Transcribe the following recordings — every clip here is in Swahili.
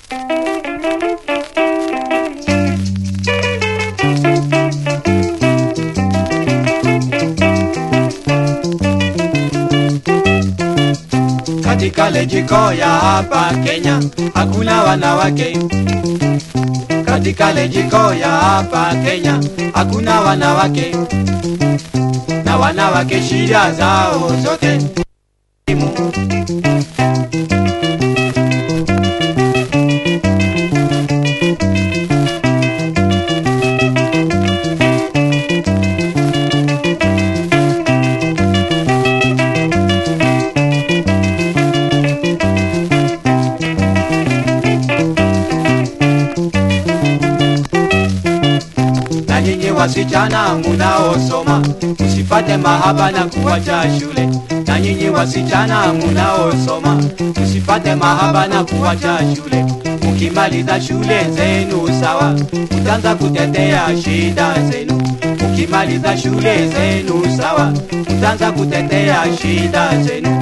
Katika lejiko ya hapa Kenya hakuna wanawake. Katika lejiko ya hapa Kenya hakuna wanawake, na wanawake shida zao zote na nyinyi wasichana munaosoma msipate mahaba na kuwacha shule. Na nyinyi wasichana munaosoma msipate mahaba na kuwacha shule. Mukimaliza shule zenu sawa, mutaanza kutetea shida zenu. Mukimaliza shule zenu sawa, mutaanza kutetea shida zenu.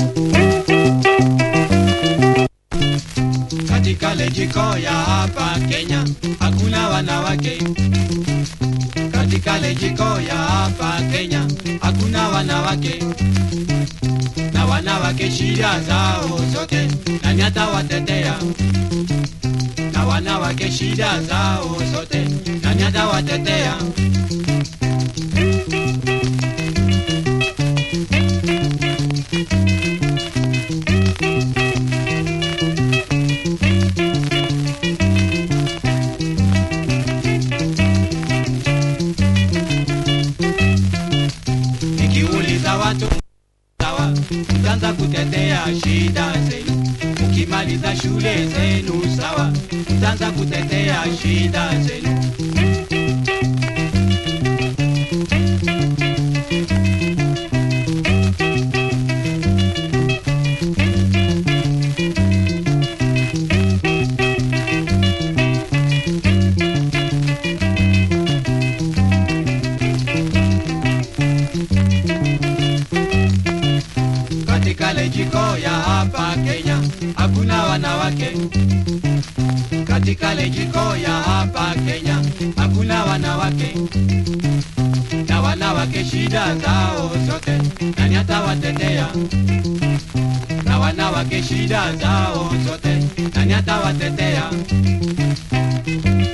Katika lejiko ya hapa Kenya hakuna wanawake katika lejiko ya hapa Kenya hakuna wanawake, na wanawake shida zao zote nani atawatetea? Na wanawake shida zao zote nani atawatetea? Nikiuliza watu sawa, mtaanza kutetea shida zenu. Mkimaliza shule zenu sawa, mtaanza kutetea shida zenu. Katika lejiko ya hapa Kenya hakuna wanawake. Katika lejiko ya hapa Kenya hakuna wanawake, na wanawake shida zao zote nani atawatetea? Na wanawake shida zao zote nani atawatetea?